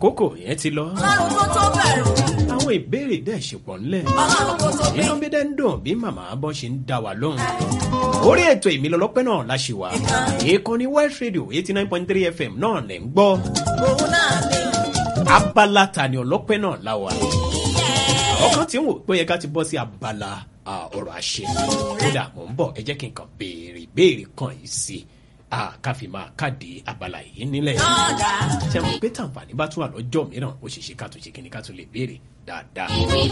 àkókò yẹn ti lọ ọlọ́run tó tó bẹ̀rù àwọn ìbéèrè dẹ̀ ṣe pọ̀ ńlẹ̀ ọlọ́run tó tó inú bí dẹ́ ń dùn bí màmá bọ́ ṣe ń dá wa lóhùn orí ètò ìmìlọ́lọ́pẹ́ náà la ṣe wà ìkànnì West Radio eighty nine point three FM náà lẹ̀ ń gbọ́ òun náà ni abala tani ọlọ́pẹ́ náà la wà ọkàn tí ń wò pé ó yẹ ká ti bọ́ sí abala ah, ọ̀rọ̀ àṣẹ kódà mò ń bọ̀ ẹ jẹ́ kí n kàn béèrè ìbéèrè kan yìí sí i ká fi máa káàdì abala yìí nílẹ̀ ọ̀dà ṣe mọ̀ pé tàǹfààní bá tún wà lọ́jọ́ mìíràn ó ṣeé ṣe ká tún ṣe kíni ká tún lè béèrè dáadáa.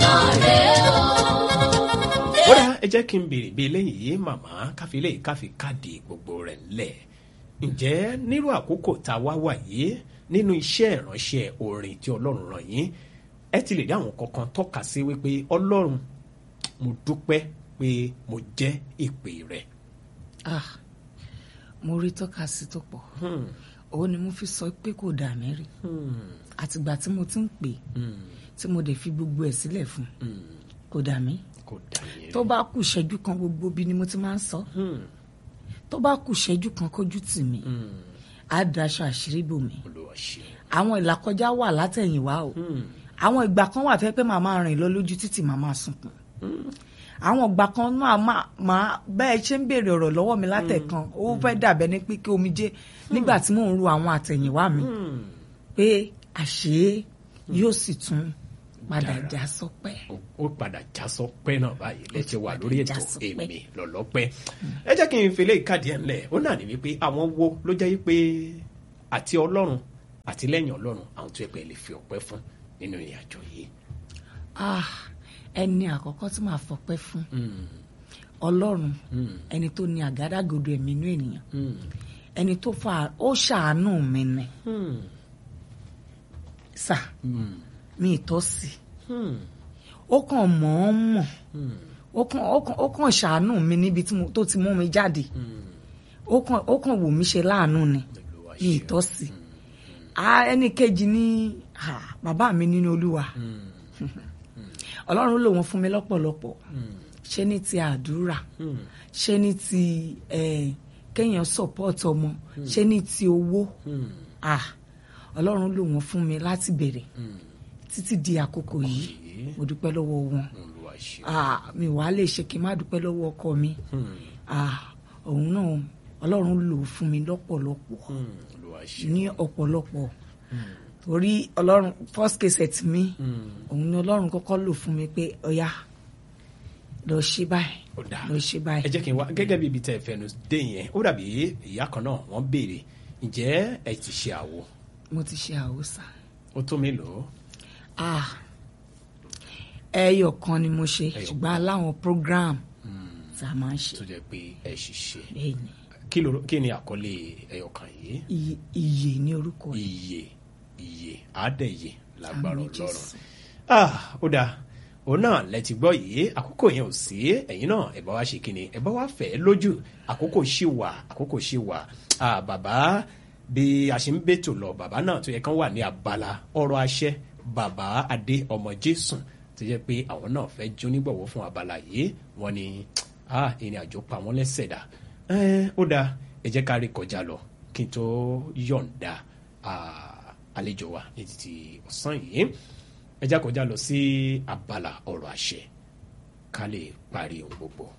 ó dá ẹ jẹ́ kí n béèrè bí eléyìí màmá káfí eléyìí káfí káàdì gbogbo rẹ̀ ńlẹ̀ ǹjẹ́ nírú àkókò tá a wá wà yìí nínú iṣẹ́ ìránṣẹ́ orin tí ọlọ́run ràn yín ẹ ti lè rí àwọn kankan tọ́ka sí wípé ọlọ́run mo dúpẹ́ pé mo jẹ́ ìpè rẹ̀. ah mo rí tọ́ka sí tó pọ̀ òun ni mo fi sọ pé kò dà mí rí àtìgbà tí mo ti ń pè tí mo dẹ̀ fi gbogbo ẹ̀ sílẹ̀ fún kò dà mí kò dà yẹn. tó bá kù ṣẹ́jú kan gbogbo bí ni mo ti máa ń sọ tó bá kù ṣẹ́jú kan kójú tì mí á daṣọ àṣírí bò mí olúwa ṣe. àwọn ìlàkọjá wà látẹ̀yìnwá o àwọn ìgbà kan wà fẹ́ pé màá máa rìn lọ lójú títì màá máa sunkún àwọn ìgbà kan náà máa máa bẹ́ẹ̀ ṣe ń béèrè ọ̀rọ̀ lọ́wọ́ mi látẹ̀kan ó fẹ́ dàbẹ́ ní pé kí omijé nígbà tí mò ń ru àwọn àtẹ̀yìnwá mi pé àṣé yóò sì tún padà Dára. já sọpẹ́. ó- ó padà já sọpẹ́ náà báyìí lẹ́tẹ̀ wà padà lórí já ètò sọpẹ́. èmi lọ́lọ́pẹ́ ẹ jẹ́ kí n fi léyìí káàdì ẹ̀ ńlẹ̀ ó náà ní wípé àwọn wo ló jẹ́ wípé àti ọlọ́run àti lẹ́yìn ọlọ́run àwọn tó yẹ pé ẹ lè fi ọpẹ́ fún nínú ìrìn àjò yìí. Ah, ẹni àkọ́kọ́ tí màá fọpẹ́ fún ọlọ́run ẹni tó ní àgádágodo ẹ̀mí inú ènìyàn ẹni tó fa ó ṣàánú mi ni sà mi ìtọ́ sí ó kàn mọ̀ ọ́n mọ̀ ó kàn ó kàn ó kàn ṣàánú mi níbi tí mo- tó ti mú mi jáde ó kàn ó kàn wò mí ṣe láàánú ni Olúwa mi ṣeun. ìtọ́ sí Ah, ẹnì kejì ní ah, bàbá mi nínú olúwa ọlọ́run lò wọ́n fún mi lọ́pọ̀lọpọ̀ ṣé ní ti àdúrà ṣé ní ti eh, kéèyàn support ọmọ ṣé ní ti owó ah ọlọ́run lò wọ́n fún mi láti bẹ̀rẹ̀ títí di àkókò yìí mo dúpẹ́ lọ́wọ́ wọn olúwa ṣe. ah mi wà á lè ṣe kí n má dúpẹ́ lọ́wọ́ ọkọ mi ah òun náà ọlọ́run lò ó fún mi lọ́pọ̀lọpọ̀ olúwa ṣe. ní ọ̀pọ̀lọpọ̀ torí ọlọ́run first case ẹ̀ tì mí òun ni ọlọ́run kọ́kọ́ lò fún mi pé ọ̀yá lọ ṣe báyìí ó dáa lọ ṣe báyìí. ẹ jẹ́ kí n wá gẹ́gẹ́ bí ibi tẹ́ ẹ fẹnu dé yẹn ó dàbí ìyá kan náà wọ́n béèrè ǹjẹ́ ẹ ti ṣe àwo mo ti ṣe àwòsàn ó tó mélòó ah ẹyọ kan ni mo ṣe Ẹyọ ṣùgbọ́n aláwọn program tá a máa ń ṣe tó jẹ́ pé ẹ ṣiṣẹ́ bẹ́ẹ̀ ni kí ló kí ni àkọlé ẹyọkàn yìí iye iye ní orúkọ yìí iye iye àádẹ́yẹ lágbára Àmín ọlọ́run Jésù. ah ó dáa òun náà lẹ ti gbọ́ yìí àkókò yẹn ò sí ẹ̀yin náà ẹ bá wá ṣe kíni ẹ bá wá fẹ́ lójú àkókò ṣì wà àkókò ṣì wà ah bàbá bí a ṣe ń bètò lọ bàbá náà tó yẹ kán wà ní abala ọ̀rọ̀ àṣẹ bàbá adé ọmọ jésù tó jẹ́ pé àwọn náà fẹ́ jó nígbọ̀wọ́ fún abala yìí wọ́n ní ah ìrìn àjò pa wọ́n lẹ́sẹ̀ dà ẹ́ ó dáa ẹ jẹ́ ká rí kọjá lọ kí n tó yọ̀ǹda ah, àlejò wa ní títí ọ̀sán yìí ẹ já kọjá lọ sí abala ọ̀rọ̀ àṣẹ ká lè parí ohun gbogbo